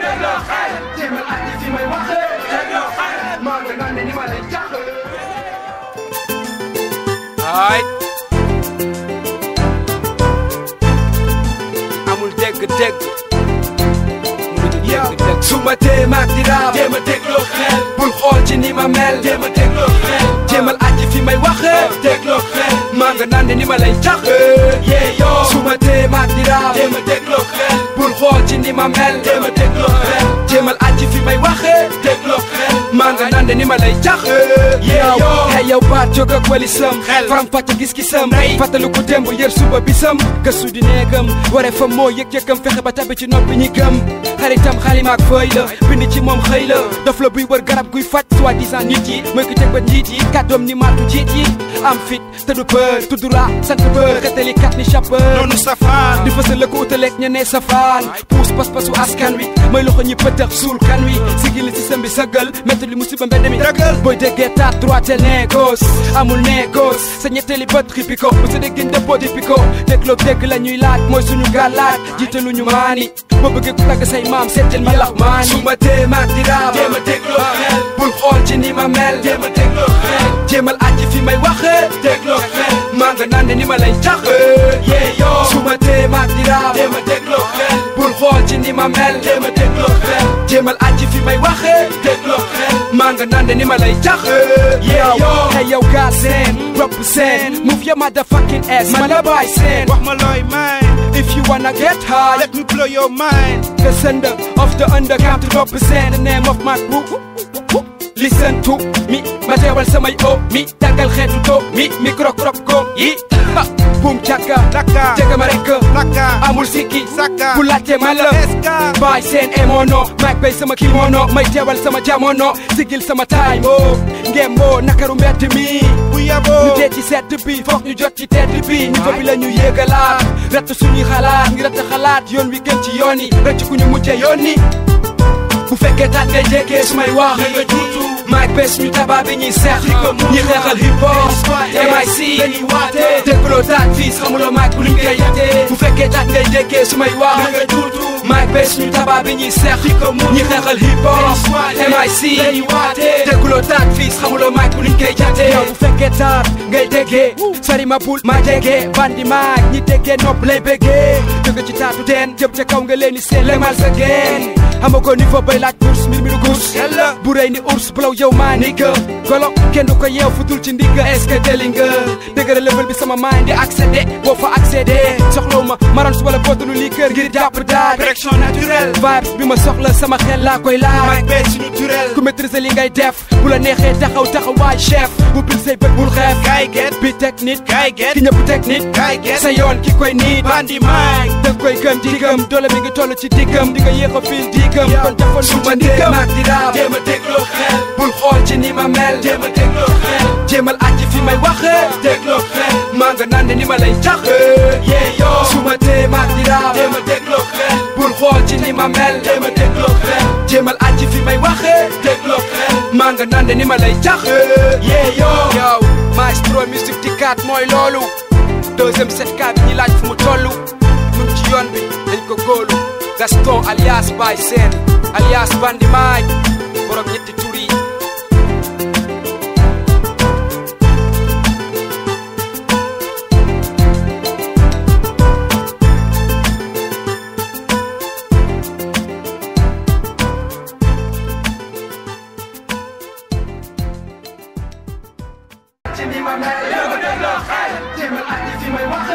dégloo xel jéemal aji fi may waxee dégloo xel maa nga naan ne ni ma lay jax ay amul dégg dégg mënuñu dégg dégg su ma tee maag di raam jéem a dégloo xel bul xool ci ni ma mel jéem a dégloo xel jéemal aji fi may waxee dégloo xel maa nga naan ne ni ma lay jax yee yoo su ma tee maag di raam jéem a dégloo xel bul xool ci ni ma mel jéem a dégloo xel jéemal aji fi may waxee dégloo xel maa nga naan ne ni ma lay jax yee yoo hey yow baat jóg ak wali sam xel faram fàcce gis-gisam fàttalu ko démb yër suba bisam gëstu di neegam waree fa moo yëg-yëgam fexe ba tabi ci noppi ñi gëm xaritam xalimaak fëy la bind ci moom xëy la dof la buy wër garab guy faj soi-disant nit yi mooy ko teg ba njiit yi kàddoom ni maatu jiit yi am fit te du peur tudd ra sant bër xetali kat ni chapeur noonu safaan di fësal la ko utaleeg ñenee safaan puus pas-pasu askan wi may loxo ñi pëtëx suul kan wi sigili système bi sëggal métti li musiba mbedd mi Dëggal. booy déggee taat droite néegos amul néegos sa ñetteeli bët xippi ko bu sa déggin dëppoo dippi ko dégloo dégg la ñuy laaj mooy suñu gàllaaj jiitalu ñu maani boo bëggee ku tagg say maam seetal ma lax maani su ma tee maag di raam jéem a dégloo xel bul xool ci ni ma mel jéem a dégloo xel jéemal aji fi may waxee dégloo xel maa nga naan ne ni ma lay jax yee yoo su ma tee maag di raam jéem a dégloo xel bul xool ci ni ma mel jéem a dégloo xel jéemal aji fi may waxee dégloo xel maa nga naan ne ni ma lay jax yee yoo hey yow gaa seen rap seen move your motherfucking ass ma la baay seen wax ma looy may if you wanna get high let me blow your mind the sender of the underground to represent the name of my group. Listen to me, ma teewal samay o mi tàggal xeetu to mi micro crop ko yi ha boom càkka Laka. jega ma rek Laka. amul sikki Saka. ku laajte ma la Eska. baay seen emono maag bay sama kimono may teewal sama jamono sigil sama time o ngem moo nakaru mbedd mi bu ñu yaboo dee ci sedd bi foog ñu jot ci tedd bi niveau bi la ñu yéegalaat rett suñuy xalaat ngi rett xalaat yoon wi gën ci yoon yi rëcc ku ñu mujjee yoon ni bu fekkee taat ngay jékkee su may wax nga juutu maag bés ñu tabaa bi ñuy seex ñi xeexal hip hop MIC dañuy waate dégloo taat fii xamuloo maag bu luñ koy yatee bu fekkee taat ngay jékkee su may wax nga juutu maag bés ñu tabaa bi ñuy seex ñi xeexal hip hop MIC dañuy waate dégloo taat fii xamuloo maag bu luñ koy yatee yow bu fekkee taat ngay déggee sari ma bul ma déggee bandi maag ñi déggee nopp lay béggee jóge ci taatu teen jëm ca kaw nga leen di seen lemal sa geen amago niveau bay laaj course mbir mi du course Yàlla. bu rëy ni ours bulaw yow maa ni que golo kenn du ko yeew futul ci ndigga est-ce que jëli nga dëgëra level bi sama mind di accédé boo fa accédé soxlaw ma marans wala bootulu lii kër ngir jàpp daaj direction naturelle vibes bi ma soxla sama xel laa koy laaj maag bee suñu turel ku maîtriser li ngay def bu la neexee taxaw taxawaay chef bu bil say bët bul xeef kaay get bi technique kaay get ki ñëpp technique kaay get sa yoon ki koy niit bandi maag da koy gëm di gëm doole mi ngi toll ci diggam di nga yéex a fiil di gëm kon defal su ma ndiggam maag di raam jéem a dégloo xel bul xool ci ni ma mel jéem a dégloo xel jéemal aji fi may waxee dégloo xel maa nga naan ne ni ma lay jax yee yoo su ma tee maag di raam jéem a dégloo xel bul xool ci ni ma mel jéem a dégloo xel jéemal aji fi may waxee dégloo xel maa nga naan ne ni ma lay jax yee yoo yow maestro musique di kat mooy loolu deuxième set kat ñi laaj fu mu tollu mun ci yoon bi dañ ko góolu Gaston alias Baye Sène alias Bandi Maaj borom ñetti tur yi ci ni ma mel jéemal aji fi may wax